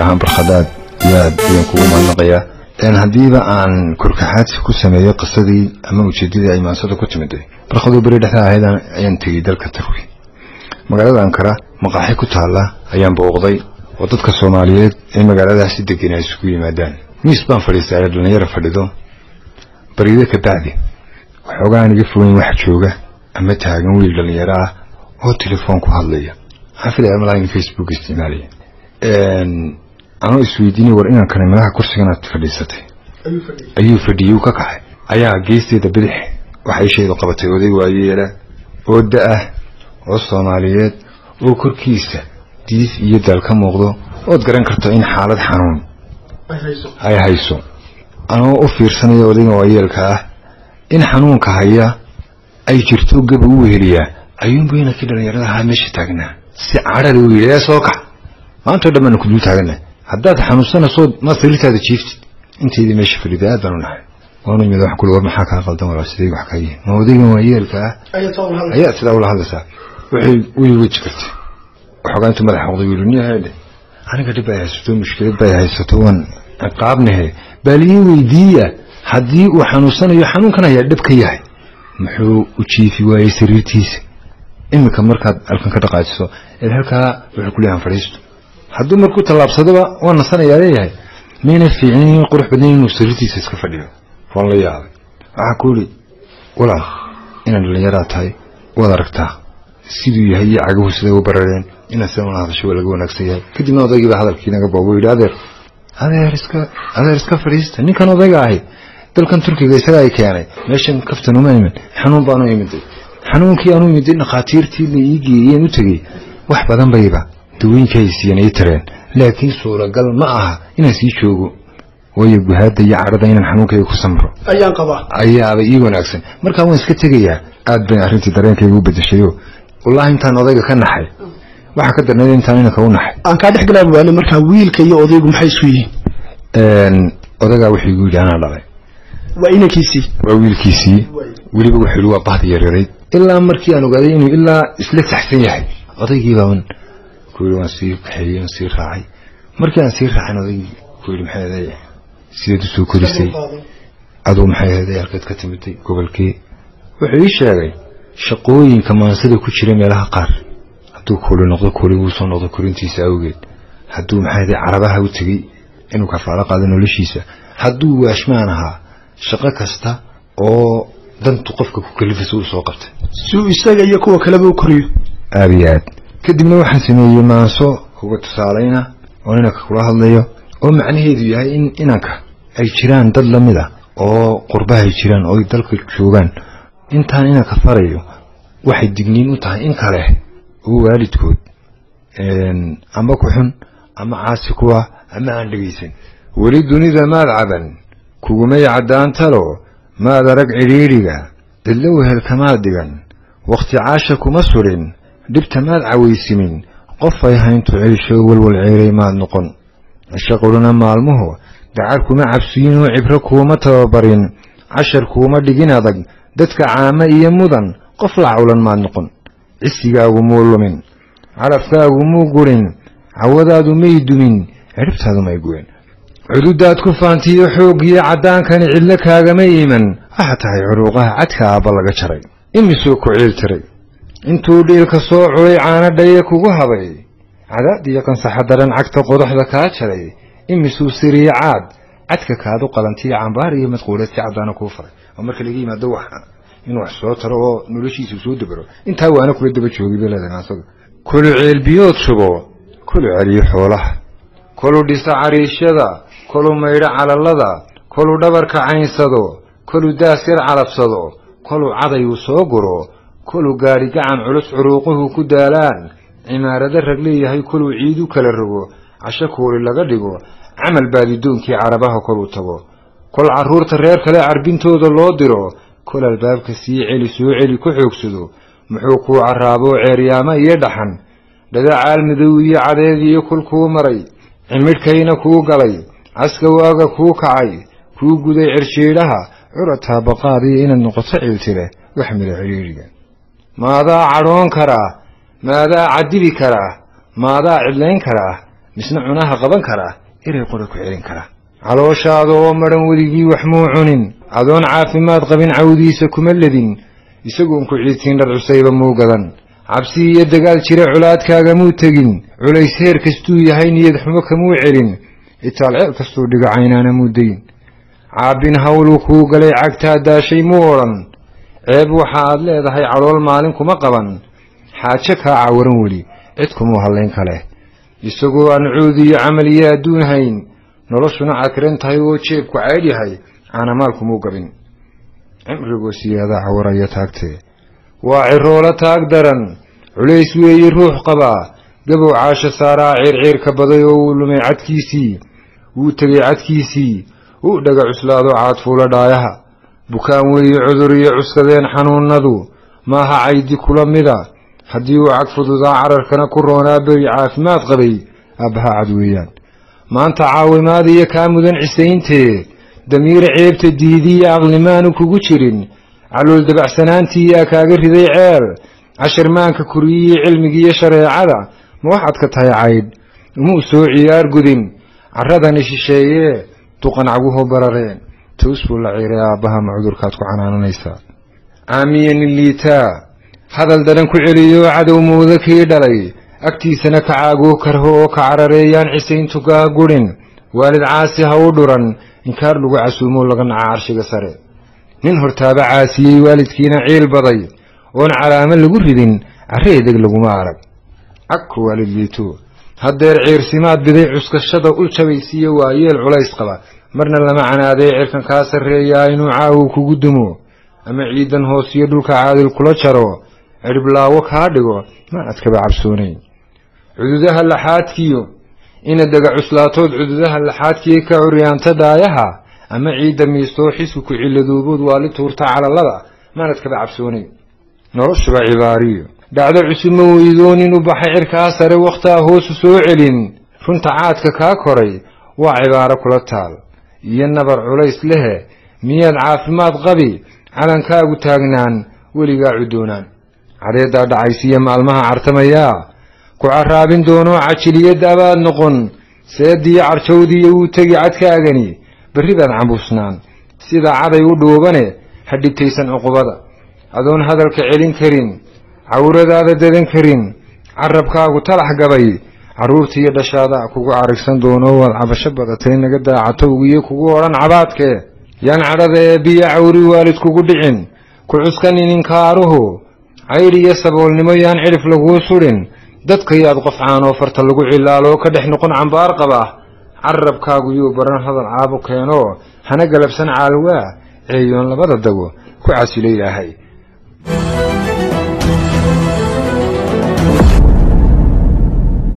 ahaan barkhadaad iyo aad ayaan kugu mahadnaqayaa haddiiba aan korkaxaadsi ku sameeyo qisadii ama ujeedadii ay maansada ku timiday barkhadoo beri dhexda ahayd ayaan tegey dalka turki magaalada ankara maqaaxi ku taalla ayaan booqday oo dadka soomaaliyeed ee magaaladaasi degan ay isugu yimaadaan miis baan fadhiistay dhallinyaro fadhido barido ka bacdi waxoogaan iga fogeyn wax jooga ama taagan wiil dhallinyaro ah oo telefoon ku hadlaya waxaan filaya malaa in facebook isticmaalaya anoo isweydiinay war inaan kale madaha kursiganaad fadhiisatay ayuu fadhiyey uu ka kaxay ayaa geesteeda bidix waxay shaydu qabatay oday waayeela oo da-ah oo soomaaliyeed oo korkiisa diif iyo daal ka muuqdo ood garan karto in xaalad xanuun ay hayso anoo u fiirsanaya odayga waayeelka ah in xanuunka haya ay jirto gaba u weheliyaa ayuunbu inankii dhallinyarada ahaa meesha taagnaa si cadhali u yidhi ee soo kax maantao dhan baanu ku dul taagana haddaad xanuunsanayso ma sariirtaada jiiftid intaydii meesha fadhiday aad baan u nahay waanu imid wax kuli war maxaa kaa qaldan walaa sidee wax ka yihin ma odaygan waayeelka ah ayaa sidaa ula hadlaysaa waxay way weji kartay waxoogaa intuu madaxa qoday wiilu nin heedhe aniga dhib ay haysato mushkilad bay haysato waan ciqaabnahe baaliyi weydiiya haddii uu xanuunsanayo xanuunkan ayaa dhib ka yahay muxuu u jiifi waayey sariirtiisa iminka markaad halkan ka dhaqaajiso eed halkaa wuxuu ku leeyahan fadhiisto hadduu markuu tallaabsadoba waa nasanayaa leeyahay mayna fiicnin qurux badnayn inuu sariirtiisa iska fadhiyo waan la yaabay waxaa ku yidhi walaal inaad dhallinyaraa tahay waad aragtaa siduu yahay iyo cagahu siday u barareen inaad sidan ula hadasho waa laga wanaagsan yahay kadibna odaygiiba hadalkii naga boobo yidhi adeer adeer iska adeer iska fadhiista ninkan odayga ahi dalkan turkiga isaga ay keenay meeshan kaftan uma imin xanuun baanu imiday xanuunkii aanu imiday dhakhaatiirtii la ii geeyeen u tegey wax badan bayba dawooyinka ay siiyeen ii tareen laakiin suuragal ma aha inaan sii joogo waayo guhaada iyo cadhada inaan xanuunkayga ku samro ayaan qabaa ayaaba ii wanaagsan markaa waan iska tegayaa aad bay arrintii dareenkayga u bedeshayo wallaahi intaan odayga ka naxay waxaa ka darneed intaan inanka u naxay aan kaa dhex galaa waane markaa wiilka iyo odaygu maxay isku yihiin odagaa wuxuu igu yidhi anaa dhalay waa inankiisii waa wiilkiisii weliba wuxuu yidhi waa bahdi yaryarayd ilaa markii aan ogaaday inuu ilaa isla taxsan yahay odaygii baan ku yidhi waan sii kaxeeyey waan sii raacay markii aan sii raacin odaygii ku yidhi maxay aday sideed usoo korisay aduu maxay ahaday halkeed ka timiday gobolkee wuxuu ii sheegay shaqooyinka maansada ku jira meelaha qaar hadduu kooli noqdo kooli wuu soo noqdo korintiisa awgeed hadduu maxay aday carabaha u tegey inuu kafaalo qaado noloshiisa hadduu waashmaan ahaa shaqo kasta oo dantu qofka ku kalifaysa uu soo qabtay si uu isaga iyo kuwa kaleba u koriyo aada iyo aad kadibna waxaan sameeyey maanso uga tusaalayna oo inanka kula hadlayo oo macnaheedu yahay in inanka ay jiraan dad la mid a oo qurbaha ay jiraan oo ay dalka joogaan intaan inanka farayo waxay digniin u tahay in kale oo waalidkood ama ku xun ama caasi kuwa ama aan dhegaysan weli dunida maad caban kugumay caddaantalo maad arag cidhiidhiga cidlo wehelkamaad dhigan wakhti caasha kuma sudhin dhibta maad cawaysimin qof ay hayntu ciisho walwal ceeray maad noqon cisho qudhana maalmuhu dacar kuma cabsiyin oo cibro kuuma tababarin cashar kuuma dhigin adag dadka caamo iyo mudan qof la cawlan maad noqon cisigaagu muu lumin calafkaagu muu gurin cawadaadu may dumin cidhibtaadu may gurin cududaad ku faantiyo xooggiyo caddaankani cidlo kaagama iiman waxa tahay curuuqaha cadka aabba laga jaray imisuu ku ciil tiray intuu dhiilka soo culay caanadhaye kugu habay cadaadiyo qansaxa daran cagta qodaxda kaa jaray imisuu siriye caad cadka kaadu qalantiyo cambaar iyo madquuleed si caddaana kuu faray oo marka laga yimaado wax inuu wax soo taro oo noloshiisu soo dabaro intaa waana kula daba joogay bay leedahay maansada kulu ceelbiyood shubo kulu celiyo xoolaha kolu dhisa cariishyada kolu maydho calallada kolu dhabarka caynsado kolu daas yar calabsado kolu cadayuu soo guro kolu gaadhi gacan culus curuuquhu ku daalaan cimaarado rag leeyahay koluu ciidu kala rogo casho kuuli laga dhigo camal baadidoonkii carabaha koluu tago kol carruurta reer kale carbintooda loo diro kol albaabka sii celi soo celi ku xoogsado muxuu kuu carraaboo ceeryaamo iyo dhaxan dhadacaal madow iyo cadeed iyo kul kuu maray cimidhkayna kuu galay caska waaga kuu kacay kuu guday cirshiidhaha curataa baqaadiyo inaad noqoto ciiltire wax mida cidhiidhiga maadaa cadhoon karaa maadaa cadibi karaa maadaa cidlayn karaa misna cunaha qaban kara eray qora ku celin kara calooshaada oo madhan weligii wax muu cunin adoon caafimaad qabin cawdiisa kuma ledin isagoon ku ciidtiin dhar cusayba muu gadan cabsi iyo dagaal jira colaadkaaga muu tegin culays heer kastuu yahay niyad xumo kamuu celin itaal ceel kastuu dhigo caynaana muu dayn caabbin hawluu kuu galay cagtaa daashay muu odhan ceeb waxa aad leedahay calool maalin kuma qaban xaajo kaa cawaran weli cid kumuu hallayn kale isagoo aan cuudi iyo camal iyo adduun hayn noloshuna cakiran tahay oo jeebku caydh yahay caanamaalkumuu gabin cimrigoo siyaadaa cawaraya taagtee waa ciroolo taag daran culays weeye ruux qabaa gabow caasho saaraa ciirciirka baday oo uu lumay cadkiisii wuu tegay cadkiisii uu dhaga cuslaado caadfuula dhaayaha bukaan weeye cudur iyo cuskadeen xanuunnadu maaha caydi kula mida haddii uu cag fududaa cararkana ku roonaa beri caafimaad qabay aabbaha cad weeyaan maanta caawimaad iyo kaa mudan cisayntee damiir ceebta diidiiyo aqlimaanu kugu jirin calool dabacsanaantii yaa kaaga riday ceel cashirmaanka kuriyiyo cilmigiiyo shareecada ma waxaad ka tahay caydh umuu soo ciyaar gudin carradani shisheeyee duqan caguhu barareen toos buu la ciiray aabbaha ma cudurkaad ku canaananaysaa caamiyani liitaa hadal daran ku celiyo cadow mooda kii dhalay agtiisana ka caagoo karho oo ka carareeyaan cisayntugaa gudhin waalid caasi ha u dhuran inkaar lagu casuumoo laga naca carshiga sare nin hortaaba caasiyey waalidkiina ciil baday oon calaamo lagu ridin carre edeg laguma arag cagku waalid liito haddeer ciirsimaad biday cuskashada ul jabaysiiyo waa yeel culays qaba marna lama canaaday cirkan kaa sarreeyaa inuu caawu kugu dumo ama ciidan hoos iyo dhulka caadil kula jaro cidhiblaawo kaa dhigo maanad kaba cabsoonayn cududaha laxaadkiyo ina dega cuslaatood cududaha laxaadkii ka curyaanta dhaayaha ama ciidda miistoo xisku ku ciladoobood waali tuurta calallada maanad kaba cabsoonayn noloshuba cibaariyo dhacdo cusubma weydoonin u baxay cirkaa sare wakhtaa hoosu soo celin runta caadka kaa koray waa cibaaro kula taal iyo nabar culays lehe miyaad caafimaad qabi calankaagu taagnaan weligaa cudoonaan cadeeddaa dhacaysiiya maalmaha cartamayaa ku carraabin doonoo cajiliyad abaad noqon seediyo carjawdiiyo wuu tegi cadkaagani berri baad cambuusnaan sida caday u dhuubane ha dhibtaysan cuqubada adoon hadalka celin karin cawradaada dadan karin carabkaagu talax gabay carruurtiiyo dhashaada kugu carigsan doono waad cabasho badatay naga daacatowgiyo kugu odhan cabaadkee yaan cadhada ee biyo cawri waalid kugu dhicin ku cuskanin inkaaruhu caydh iyo saboolnimo yaan cidhif laguu sudhin dadka yaad qof caanoo farta lagu cilaaloo ka dhex noqon cambaar qaba carabkaagu yuu baran hadal caabu keenoo hana galabsan caalwaa ceeyoon labada dago ku casilo ilaahay